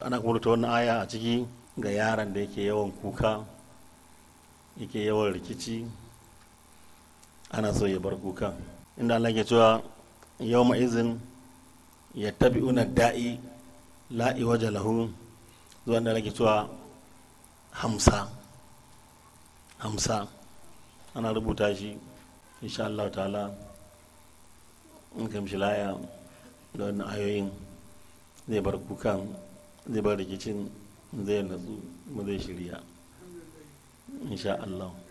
ana kuma rubuta wannan aya a ciki ga yaron da yake yawan kuka yake yawan rikici ana so ya bar kukan inda Allah ke cewa yau izin ya tabi una da'i la'i waje lahu zuwa da ke cewa hamsa hamsa ana rubuta shi insha Allah ta'ala in kamshi laya da wannan ayoyin zai bar kukan zai bar rikicin zai natsu mu zai shirya insha Allah